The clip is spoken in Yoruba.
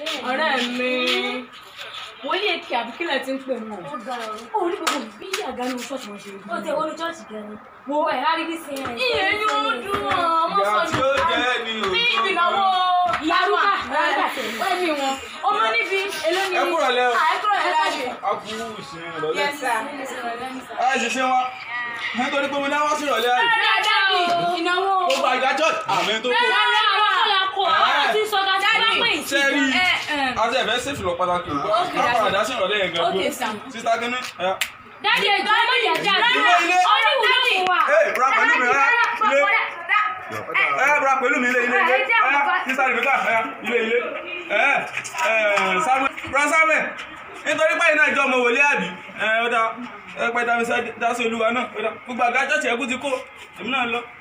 ọ̀rẹ́ mi wòlíì èkì àbíkílẹ̀ ti ń pè wọ́n. ó ga ọ. ó ní gbogbo bí àga ní ṣọ́ọ̀ṣì wọn ṣe rí. ó tẹ wọnú chọ́ọ̀chì gan-an. wo ẹ̀ á rí bí sin ẹ̀. ìyẹn ni ó dùn ọ́ ọmọ ìyá sọ tí ó jẹ́ ni o. ní ibi ìnáwó Ìyá Rúkà, Ìyá Rúkà tẹ̀lé. ẹ̀mí wọn ọmọ níbi eléyìí. ẹ kúrò lẹ́ o. àìkúrò ẹ̀ láàyè. a kú ìsìn ìrọ̀lẹ́. Yes, sir. ẹ ṣe ṣe wọn nítorí pé mo ní àwọn sí ìrọ̀lẹ́ àyè. dáàdì ìnáwó. gbogbo àgbà church àmì tó kó. sẹ́rí àti ẹ̀fẹ́ sèfì lọ pàtàkì o. Okay, a padà dá sí ìrọ̀lẹ́ yẹn gan Okay, sir. sísá kínní. ẹ Dádì ẹ̀jọ̀ ọmọ ìyá jáde. ilé ilé. Ee, ra pẹ̀lú mi rárá ilé. ẹ ra pẹ̀lú mi ilé ilé ilé. ẹ sísá rìbíkà ẹ ilé ilé. ẹ ẹ Samuel ra Samuel nítorí pé iná ìjọ ọmọ wòlé àbí ẹ ó dá ẹ pẹ́ dá mi sá dá sí olúwa náà ó dá gbogbo àga church ẹ̀kú ti kó èmi náà lọ.